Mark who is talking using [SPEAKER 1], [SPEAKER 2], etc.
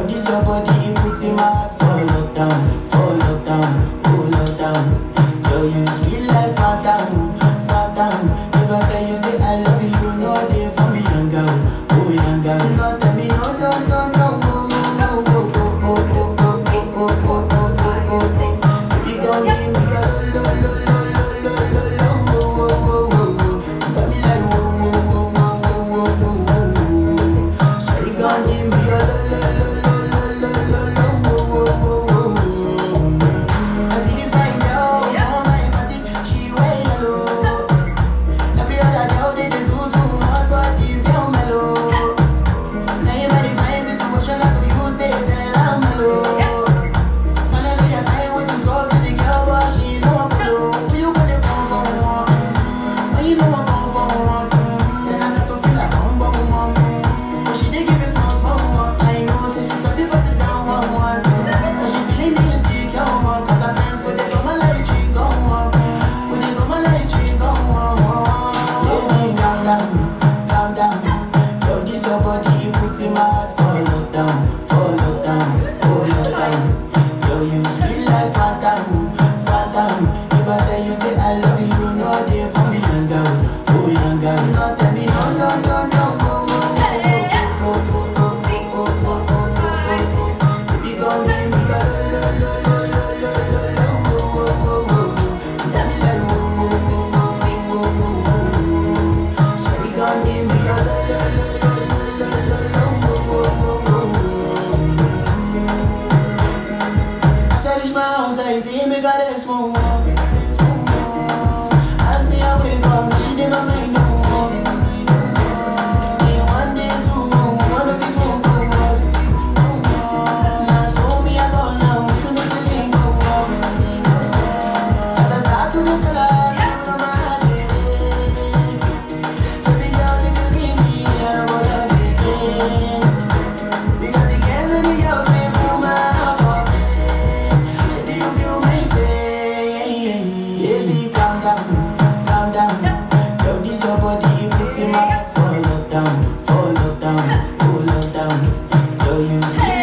[SPEAKER 1] Yo, this your body, it puts in my heart for lockdown, for lockdown, oh lockdown. Yo, you sweet life, phantom, phantom. If I tell you say I love you, you know they for me young girl, oh young girl. No tell me no, no, no, no, oh, oh, oh, oh, oh, oh, oh, oh, oh, oh, oh, oh, oh, oh. Baby, gon' give me a lo, lo, lo, lo, lo, lo, lo, lo, oh, oh, oh, oh, oh. You got me like whoa, whoa, whoa, whoa, whoa, whoa, whoa, whoa. Shawty gon' give me a lo, lo, lo, lo, lo, lo, lo, lo, oh, oh, oh, oh, oh. I see this fine girl from my party, she wear yellow. Every other girl they dey do too much, but this girl mellow. Now in my fine situation, I go use they tell her mellow. Finally I find way to talk to the girl, but she ain't no one follow. Who you gonna phone for one? When you know I come for one, then I start to feel like I'm bum one. But she dey give me small small one. I know, say she sabi pass it down one one. But she feeling insecure one, 'cause her friends go dey go my light ring go on, go dey go my light ring go on. Baby, calm down, calm down. Yo, this your body, it puts in my heart for lockdown, for lockdown, oh lockdown. Yo, you sweet life, phantom, phantom. If I tell you say I love you, you know they for me young girl, oh young girl. No tell me no, no, no, no, oh, oh, oh, oh, oh, oh, oh, oh, oh, oh, oh, oh. Baby, gon' give me a lo, lo, lo, lo, lo, lo, lo, oh, oh, oh, oh. You got me like oh, oh, oh, oh, oh, oh, oh, oh. Shawty gon' give me a lo, lo, lo, lo, lo, lo, lo, oh, oh, oh, oh, oh. As I reach my house, I see me got a small wall. As me, I wake up, now she did my mind no more. Day one, day two, one of you fool go us. Now so me, I go down, to make the link go up. As I start to look alive, you know my heart it is. Baby, girl, if you leave me, I don't wanna be again. Because you can't let me else, me put my heart for bed. Baby, you feel my pain. Baby, calm down, calm down. Yo, this your body, it puts in my heart for lockdown, for lockdown, oh lockdown. Yo, you sweet